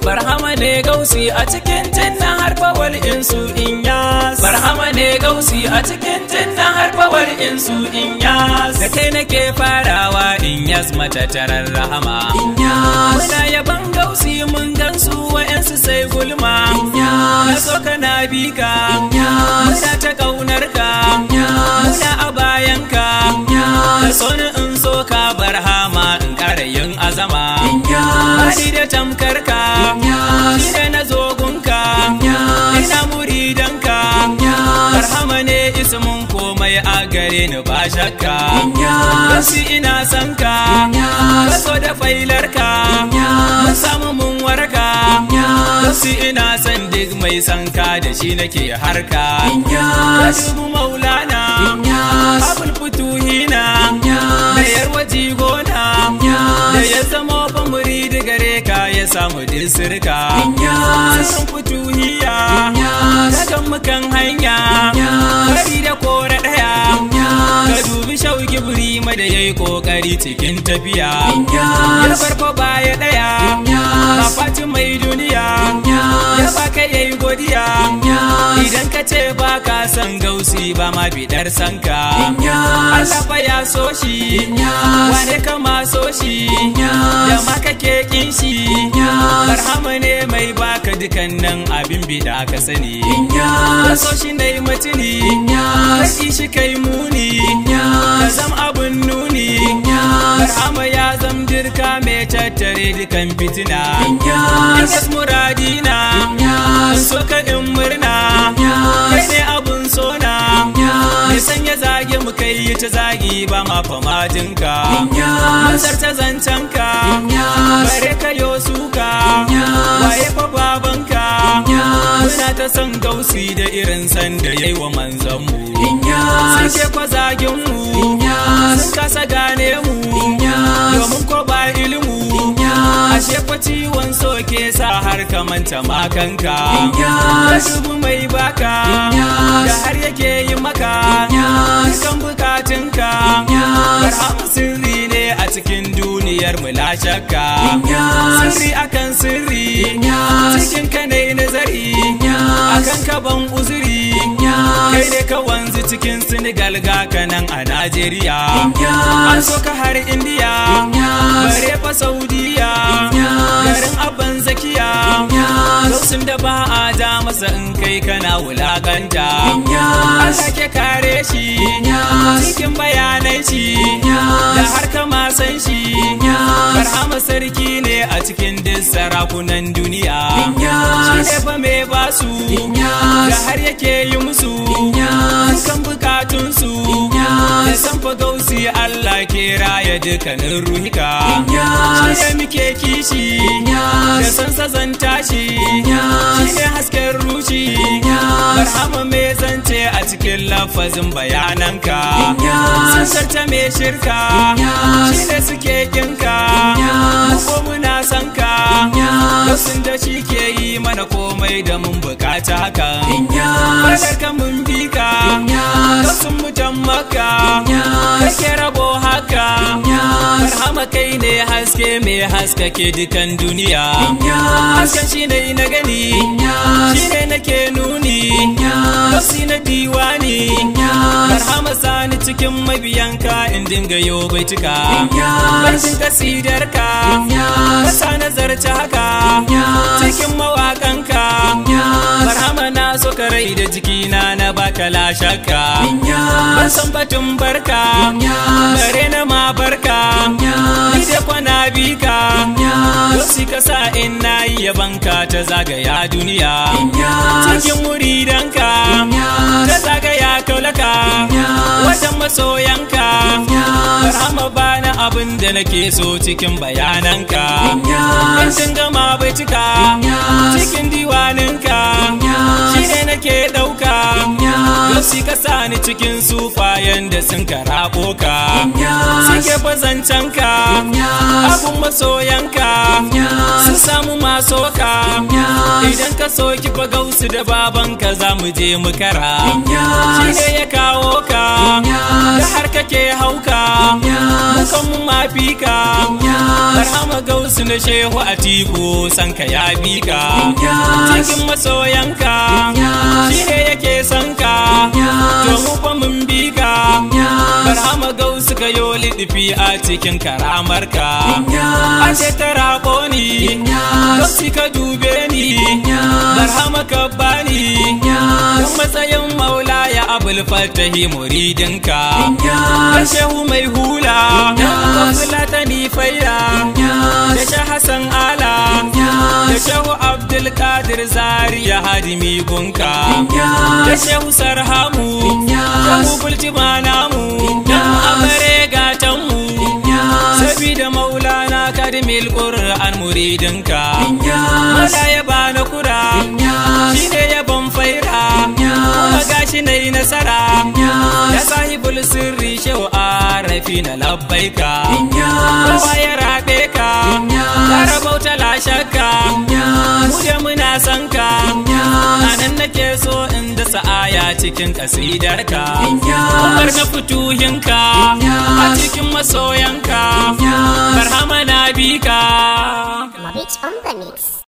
barhama ne gausi a cikin jinnan harfawar insu in yas barhama ne gausi a cikin jinnan harfawar insu in yas da kai nake farawa in yas matattarar rahama muna yaban gausi mun gansu wa'yansu sai gulma na so kana bi ka muna ta ƙaunar ka muna a bayan ka ka so ni in so ka barhama in ƙara yin azama Bani da tamkar ka shi da na zogunka ina muridanka barhama ne ismin komai a gare ni ba shakka Wasu ina son ka kaso da failar ka mun samu mun warka Wasu ina son duk mai son ka da shi nake harka ka dubu maulana abul futuhina da yarwa jigona da ya zama fa muridi gare ka ya samu disirka sun futuhiya daga mukan hanya bari da kora daya ka dubi shauki buri da yayi kokari cikin tafiya ya farko baya daya ba faci mai duniya ya baka yayi godiya idan ka ce ba ka san gausi ba ma bidar sanka Allah fa ya so shi wane ka ma so shi da ma kake kin shi barhama ne mai baka dukannan abin bida ka sani ka so shi ne mutuni ka ki shi kai muni ka zam abun nuni barhama ya zam dirka mai tattare dukan fitina in muradina in so ka in murna kai ne abun sona ya sanya zage mu kai yi ta zagi ba ma famajinka Mansar ta zancenka bare ka yo suka waye fa babanka muna ta san gausi da irin san da yayi wa manzanmu sun ke kwa zagin mu sun kasa gane mu domin ko ba ilimu ashe fa ciwon so ke sa har ka manta makanka ka dubu mai baka da har yake yi maka kan bukatunka barhamu sirri ne a cikin duniyar mu la shakka sirri akan sirri cikin ka ne nazari akan ka ban uzuri kai ne ka wanzu cikin Senegal ga kanan a Najeriya an so ka har Indiya bare fa Saudiya garin abban zakiya Gausun da ba a ja masa in kai kana wulakanta Allah ke kare shi cikin bayanai shi da har kama san shi Barhama sarki ne a cikin duk sarakunan duniya shi ne fa mai basu da har yake yi musu kan bukatunsu da san fa gausi Allah ke raya dukkanin ruhika shi ne muke kishi da san sazanta shi shi ne hasken rushi barhama mai zance a cikin lafazin bayananka sun sarta mai shirka shi ne suke kinka ko muna san ka sun da shi ke yi mana komai da mun bukata haka Fadar ka mun bi ka sun mutan maka kake rabo haka barhama kai ne haske mai haskake dukan duniya hasken shi ne na gani shi ne nake nuni Gausi na diwani barhama sani cikin mabiyanka in dinga yo baituka Baitin kasidarka kasa nazarci haka cikin mawakanka barhama na so ka rai da jikina na baka la shakka ban san batun barka bare na ma barka ni da kwana bika Yosi ka sa in na yi yabanka ta zagaya duniya cikin muridanka ta zagaya kaulaka wajen masoyanka barhama bana abin da nake so cikin bayananka in sun gama bai cika cikin diwaninka shi ne nake ɗauka Yosi ka sa ni cikin sufayen da sun karabo ka suke bazancanka abun masoyanka sun samu masoka idan ka soki fa gausu da babanka za mu je mu kara shi ne ya kawo ka da har kake hauka mukan mu mafi ka barhama gausu na shehu a tiku san ka ya bi ka cikin masoyanka shi ne yake san ka to mu fa mun bi ka barhama gausu ka yo liɗifi a cikin karamar ka ashe ta raƙo ni gausi ka dube ni barhama ka bani don matsayin maula ya abul fatahi muridinka da shehu mai hula da fulatani faida da sha hassan ala da shehu abdulkadir zariya hadimi gunka da shehu sarhamu shehu bultima namu dan amare gatanmu sabida maulana kadimil qur'an muridinka mala ya bana kura shine ya ban faira kuma gashi nayi nasara ya sahibul sirri shehu arafi na labbaika kowa ya rabe ka ka rabauta la shakka mu da muna san ka anan nake so in da sa'aya cikin kasidarka Umar na fituhinka a cikin masoya